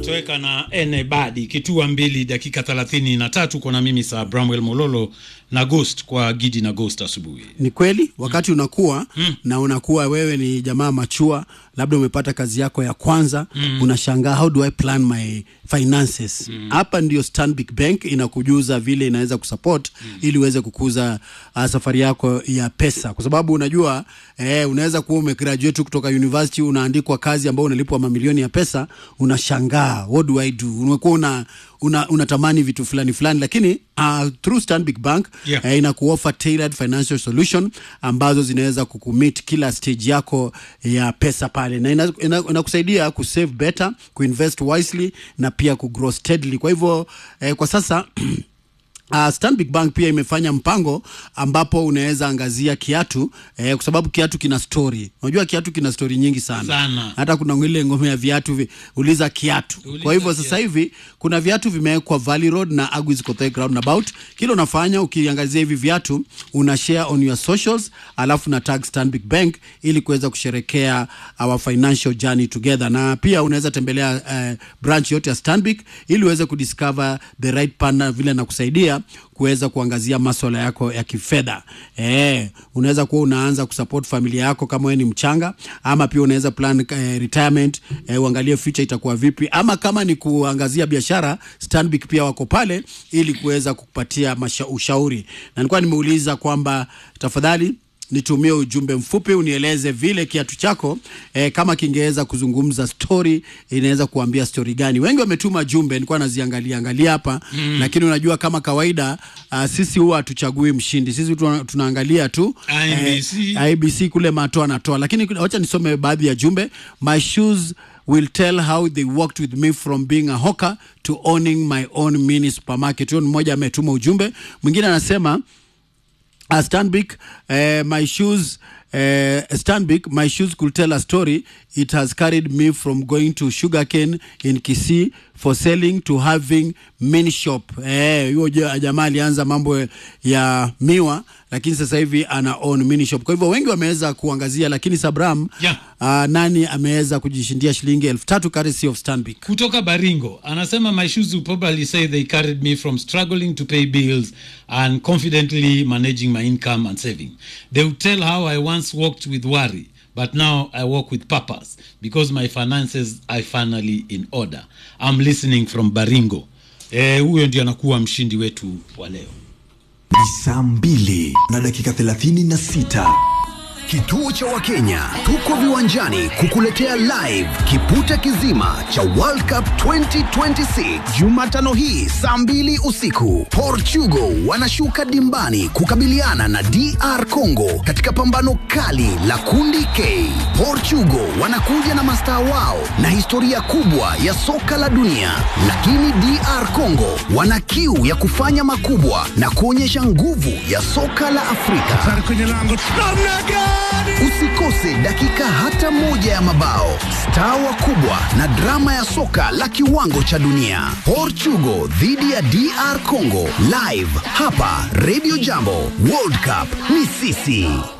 Kutoweka na ene badi kitua mbili dakika thelathini na tatu kona mimi saa Bramwell Mololo na Ghost kwa Gidi na Ghost asubuhi. Ni kweli wakati unakuwa na unakuwa wewe ni jamaa machua, labda umepata kazi yako ya kwanza unashangaa, how do I plan my finances? Hapa ndio Stanbic Bank inakujuza vile inaweza kusupport ili uweze kukuza uh, safari yako ya pesa, kwa sababu unajua eh, unaweza kuwa umegraduate kutoka university, unaandikwa kazi ambayo unalipwa mamilioni ya pesa, unashangaa what do I do? Unakuwa una una unatamani vitu fulani fulani, lakini uh, through Stanbic Bank Yeah. eh, inakuoffer tailored financial solution ambazo zinaweza kukumit kila stage yako ya pesa pale, na ina- ina- inakusaidia kusave better, kuinvest wisely na pia kugrow steadily. Kwa hivyo eh, kwa sasa Uh, Stanbic Bank pia imefanya mpango ambapo unaweza angazia kiatu eh, kwa sababu kiatu kina story. Unajua kiatu kina story nyingi sana, Sana. hata kuna ile ngome ya viatu vi, uliza kiatu. Uliza kwa hivyo sasa kiatu. hivi kuna viatu vimewekwa Valley Road na Agwis Kothai Roundabout. Kile unafanya ukiangazia hivi viatu una share on your socials, alafu na tag Stanbic Bank ili kuweza kusherekea our financial journey together, na pia unaweza tembelea eh, branch yote ya Stanbic ili uweze kudiscover the right partner vile nakusaidia kuweza kuangazia maswala yako ya kifedha. Eh, unaweza kuwa unaanza kusupport familia yako kama wewe ni mchanga, ama pia unaweza plan eh, retirement eh, uangalie future itakuwa vipi, ama kama ni kuangazia biashara, Stanbic pia wako pale ili kuweza kukupatia masha- ushauri. Na nilikuwa nimeuliza kwamba tafadhali nitumie ujumbe mfupi unieleze vile kiatu chako eh, kama kingeweza kuzungumza story, inaweza kuambia story gani? Wengi wametuma jumbe, nilikuwa naziangalia angalia hapa mm. Lakini unajua kama kawaida uh, sisi huwa hatuchagui mshindi, sisi tuna, tunaangalia tu IBC. eh, IBC kule mato anatoa, lakini wacha nisome baadhi ya jumbe. My shoes will tell how they worked with me from being a hawker to owning my own mini supermarket. Huyo ni mmoja ametuma ujumbe, mwingine anasema uh, Stanbic, uh, my shoes, uh, Stanbic, my shoes could tell a story. It has carried me from going to sugarcane in Kisii for selling to having mini shop. Eh, huyo ja- jamaa alianza mambo ya miwa lakini sasa hivi ana own mini shop. Kwa hivyo wengi wameweza kuangazia, lakini Sabram, Yeah. uh, nani ameweza kujishindia shilingi elfu tatu courtesy of Stanbic? Kutoka Baringo anasema my shoes will probably say they carried me from struggling to pay bills and confidently managing my income and saving. They would tell how I once walked with worry, but now I walk with purpose because my finances are finally in order. I'm listening from Baringo. Eh, huyo ndio anakuwa mshindi wetu wa leo. Ni saa mbili na dakika thelathini na sita. Kituo cha Wakenya tuko viwanjani kukuletea live kipute kizima cha World Cup 2026 Jumatano hii saa mbili usiku. Portugal wanashuka dimbani kukabiliana na DR Congo katika pambano kali la kundi K. Portugal wanakuja na mastaa wao na historia kubwa ya soka la dunia, lakini DR Congo wana kiu ya kufanya makubwa na kuonyesha nguvu ya soka la Afrika. kwenye lango namna gani? Usikose dakika hata moja ya mabao, staa wakubwa na drama ya soka la kiwango cha dunia. Portugal dhidi ya DR Congo live hapa Radio Jambo. World Cup ni sisi.